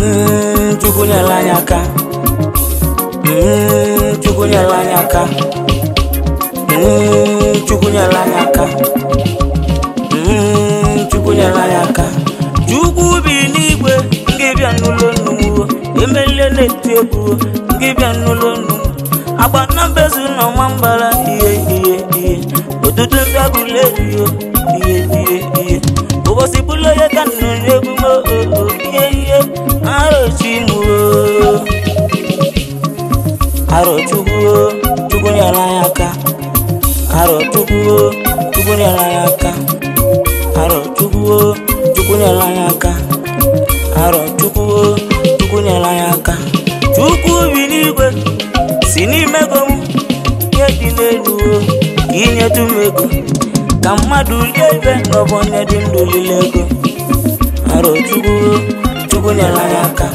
Mm, Chukwu nyere anyị aka Mm, Chukwu nyere anyị aka Mm, Chukwu nyere anyị aka Mm, Chukwu nyere anyị aka Chukwu bi n'igwe ngị bịa n'ụlọ nnụnụ emelie na-eti egwu ngị bịa n'ụlọ nnụnụ agba na mbezu na ọma mbara ihe ihe ihe ụtụtụ mbịagụle ihe ihe ihe ihe ụbọchị bụlụ onye ka nnụ n'egwu m oo ihe ihe arochi m oo aro Chukwu oo, Chukwu nyere anyị aka aro Chukwu oo, Chukwu nyere anyị aka aro Chukwu oo, Chukwu nyere anyị aka aro Chukwu oo, Chukwu nyere anyị aka Chukwu bi n'igwe si n'ime ego m ihe dị n'elu o ka inyetu m ego ka mmadụ lie ibe n'ọbụ onye dị ndụ lile ego aro Chukwu oo, Chukwu nyere anyị aka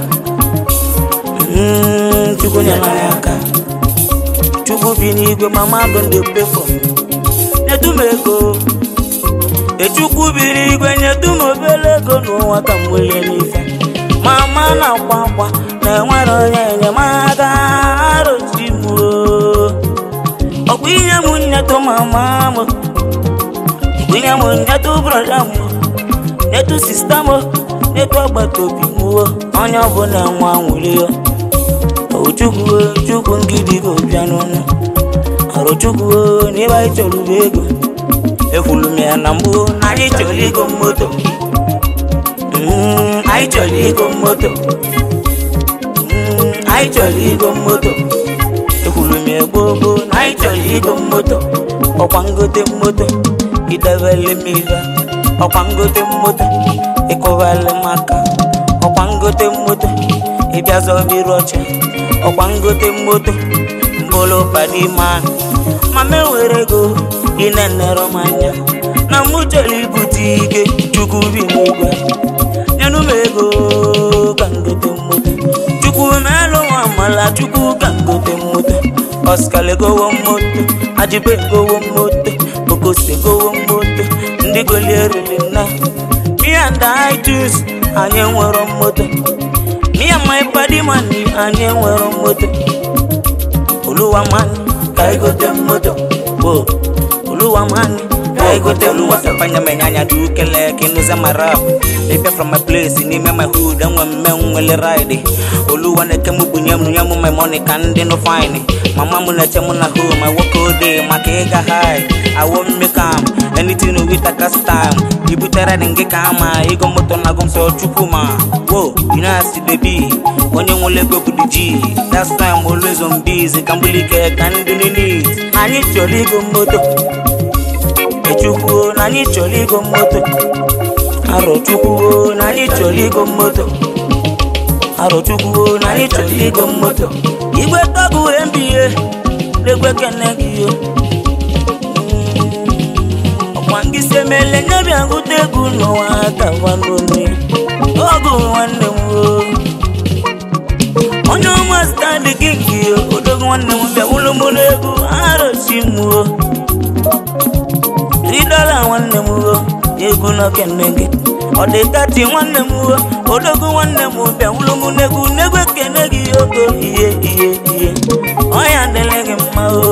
Mm, Chukwu nyere anyị aka Chukwu bi n'igwe ma mmadụ ndị pefọ nyetu m ego echukwu bi n'igwe nyetu m obere ego n'ụwa ka m welie n'ife mama na-akwa akwa na enwere onye enyemaka arochi m oo. ọkwa inye m nnyetụ mama m ọkwa inye m nnyetụ brọda m nyetu sista m nyetu agbata obi m o. onye ọbụla nwa nwere ya o chukwu o, chukwu ngidi go bịa n'ọnụ ọrụ chukwu o, n'ebe anyị chọrọ bụ ego ekwulu m ya na mbụ na anyị chọrọ igo moto Mm, anyị chọrọ igo moto Mm, anyị chọrọ igo moto ekwulu m ya gboo gboo na anyị chọrọ igo moto ọkwa ngote moto idebele m ife ọkwa ngote moto ịkụbali m aka ọkwa ngote moto ịbịa zọbiri ọcha ọkwa ngote moto mbụlụ padiman ma m enwere ego ị na-enere m anya na mụ chọrọ ibute ike chukwu bi n'igwe nyenụ m ego ka ngote moto chukwu melụ nwa amala chukwu ka ngote moto Oscar gowo moto ajibe gowo moto okose gowo moto ndị golierili na me and I choose anyị enwero moto me and my body man anyị enwero moto oluwa man ka anyị gote moto o oluwa man ka anyị gote oluwa moto sapanya menyanya du kele kinuza marap Baby from my place n'ime my hood enwe mme nwele ride oluwa na-eke m bunye m nye m my money ka ndị no fine mama m na-eche m na home I work all day maka ịga high I won't make am anything with a cast time ibutere dị ngị ka ama ịgo moto na agụ m sọ chukwu ma wo you know as the be onye nwere ego bụ the G that's why I'm always on busy ka mbulike ka ndị need anyị chọrọ igo moto echukwu na anyị chọrọ igo moto arọ chukwu na anyị chọrọ igo moto arọ chukwu na anyị chọrọ igo moto igwe tọgụ mbie na-egwe kene gị yo ọkwa ngị si emele nye bịa gụta egwu n'ụwa ka gwanome ọgụ nwanne m o onye ọma standi kingi yo odogo nwanne m bịa wụlụ mụ n'egwu arọchi m o ridọla nwanne m o egwu n'okene gị ọ dị kati nwanne m o odogo nwanne m bịa wụlụ mụ n'egwu n'egwu ekene gị ogo ihe ihe ihe ọya dịrị gị mma o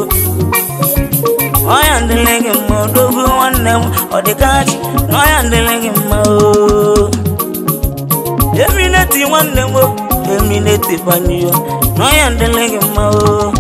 ọya dịrị gị mma odogo nwanne m ọ dị kati na ọya dịrị gị mma o emineti nwanne m o emineti banyo na ọya dịrị gị mma o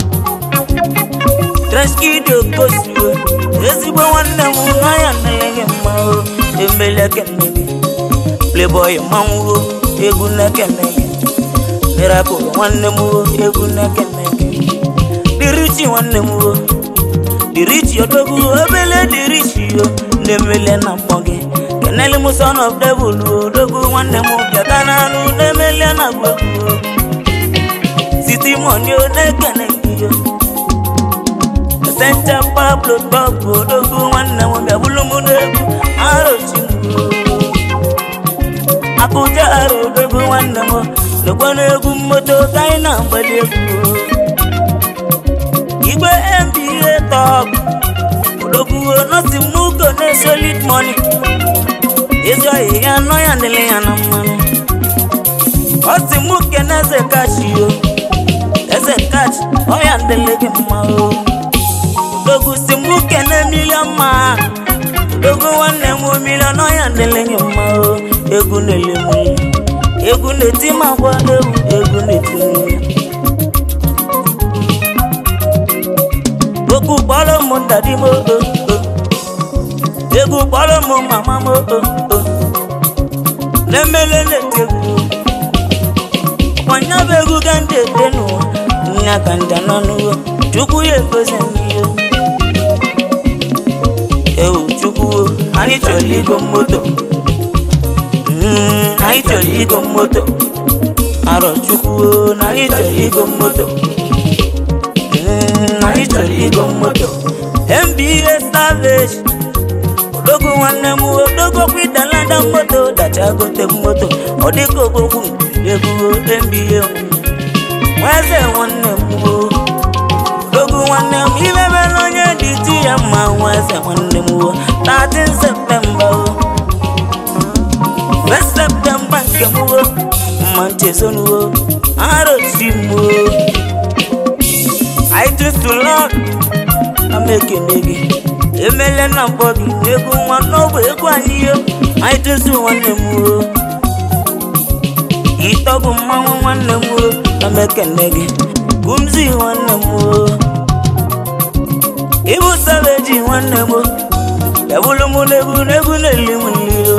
treskidio kosiwo ezigbo nwanne m na ọya dịrị gị mma o embele kene gị playboy manwuo egwu na-ekene gị miracle nwanne m o egwu na-ekene gị dirichi nwanne m o dirichi odogwu obele dirichi o na-emele na mkpọ gị kenele m son of devil o odogwu nwanne m bịata n'anụ na-emele na gwegwu o siti moni o na-ekene gị o Senta Pablo Bob odogwu nwanne m bịa bụlụ m n'egwu arochi m o akụja ara odogwu nwanne m lekwa n'egwu mmoto ka anyị na-agbali egwu o. igwe mba top odogwu nosi mugo na solid money ezi oyi ya nọ ya dịrị ya na mmanụ na eze kachi o eze kachi ọya ndele gị mma o dogu si mụ kene milion ma dogu nwanne m milion ọya ndele gị mma o egwu na-ele m ilu egwu na-eti m agwa ewu egwu na-eti m ilu okwu kpọrọ m ndadi m o o o egwu kpọrọ m mama m o o o na-emele na-eti egwu ọkwanya bụ egwu ga ndị ete n'ụwa nya ka nja nọ n'ụwa chukwu ya egozi n'ihe ewu chukwu o, anyị chọrọ igo moto Mm, anyị chọrọ igo moto arọ chukwu o, na anyị chọrọ igo moto Mm, anyị chọrọ igo moto mba savage odogo nwanne m odogo kwidalada moto dacha gote moto ọ dịka ogbogbu ebugo mba nweze nwanne m o odogo nwanne m imebela onye dị ti ya mma nweze nwanne m o 13 septemba o 1 septemba nke m o mma nchezonuo arochi m o I choose to love na m ekene gị emele na mkpọ gị egwu nwa n'ọbụ egwu anyị yo anyị tụsụ nwanne m o ịtọbụ mmanwụ nwanne m o na m ekene gị kumzi nwanne m o ịbụ sabeji nwanne m o ebulu m n'egwu n'egwu na-eli m nri o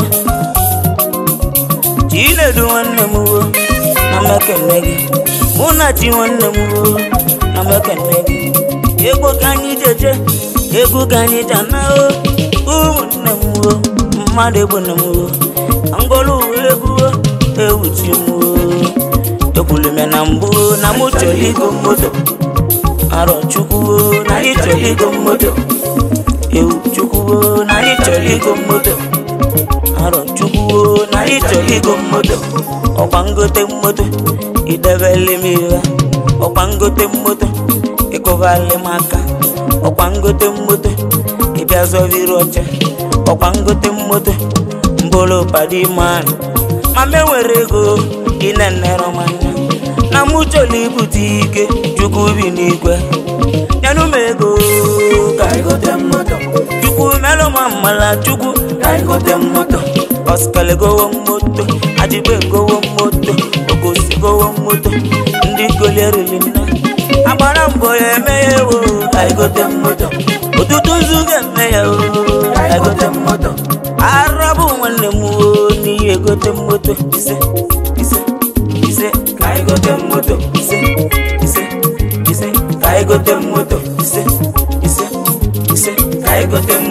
chinedu nwanne m o na m ekene gị mụ na chi nwanne m o na m ekene gị egwu ka anyị jeje egwu ka anyị jana o ụmụnne m o mmadụ egbu na m o ngolu egwu o ewuchi m o ekwulu m ya na mbụ na mụ chọrọ igo moto arọ chukwu o na anyị chọrọ igo moto ewu chukwu o na anyị chọrọ igo moto arọ chukwu o na anyị chọrọ igo moto ọkwa ngote moto idebele m ihe ọkwa ngote moto ịkụbali m aka ọkwa ngote moto ịbịa zọviri oche ọkwa ngote moto mbụrụ padi man mama enwere ego ịna-enere m anya na mụ chọrọ ibute ike chukwu bi n'igwe nyenụ m ego ka anyị gote moto chukwu melụ m mmala chukwu ka anyị gote moto ọskele gowo moto ajibe gowo moto ogosi gowo moto ndị golierili nna agbara mbọ ya eme ya ewo ka anyị gote moto ụtụtụ nzu ga-eme ya o ka anyị gote moto arabụ nwanne m o n'ihi egote moto ise ise ise ka anyị gote moto ise ise ise ka anyị gote moto ise ise ise ka anyị gote